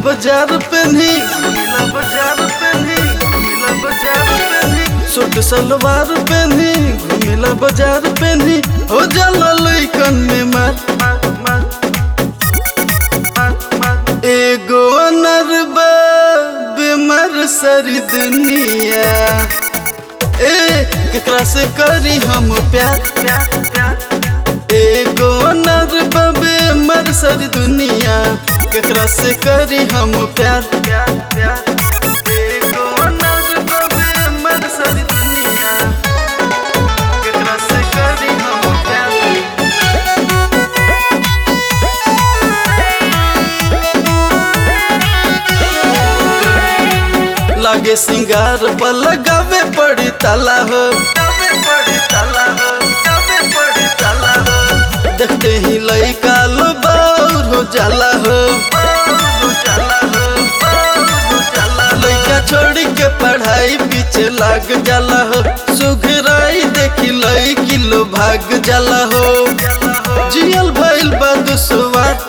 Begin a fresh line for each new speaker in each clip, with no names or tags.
बाजार पेन्ही घूमिला बाजार पेन्ही घूमिला बाजार पेन्ही सूट सलवार पेन्ही घूमिला बाजार पेन्ही हो जाला लइकन में मार मार मार एगो अनरबा बेमर सारी दुनिया ए केकरा से करी हम प्यार प्यार प्यार एगो अनरबा बेमर सारी दुनिया केकरा से करी हम प्यार प्यार प्यार एगो अनरबा बेमर सारी दुनिया केकरा से करी हम प्यार लागे सिंगार पर लगावे पड़ी ताला हो लगावे पड़ी ताला हो लगावे पड़ी ताला हो देखते ही लइका लो बाउर हो जाला हो बाउर हो जाला हो बाउर हो जाला लइका छोड़ी के पढ़ाई पीछे लाग जाला हो सुघराई देखी लइकी लो भाग जाला हो जियल भइल बा दुसवार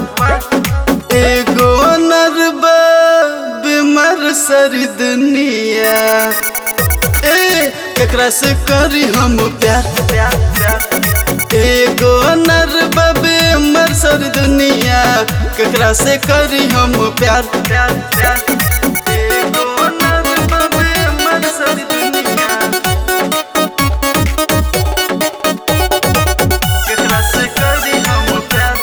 एगो अनरबा बीमार सारी दुनिया ए केकरा से करी हम प्यार प्यार प्यार एगो अनरबा बीमार सारी दुनिया केकरा से करी हम प्यार प्यार प्यार एगो अनरबा बीमार सारी दुनिया केकरा से करी हम प्यार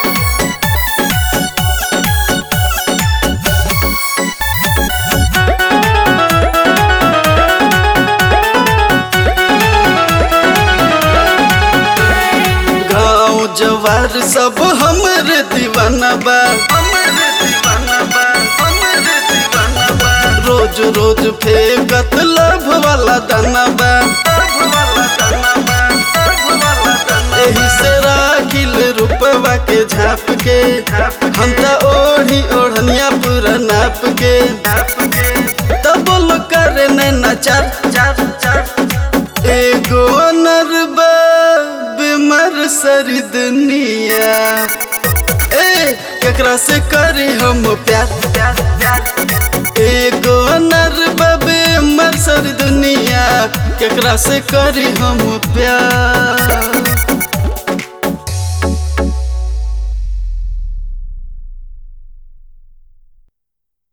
गाँव जवार सब हमरे दीवाना बा हमरे दीवाना बा हमरे दीवाना बा रोज रोज फेंकत लभ वाला दाना बा लभ वाला दाना बा लभ वाला दाना एही से राखिल रुपवा के झाप के हम त ओढ़ी ओढ़निया पूरा नाप के नाप के तब लोग करे नैना चार चार चार एगो अनरबा बीमार सारी दुनिया ए केकरा से करी हम प्यार प्यार प्यार एगो अनरबा बीमार सारी दुनिया केकरा से करी हम प्यार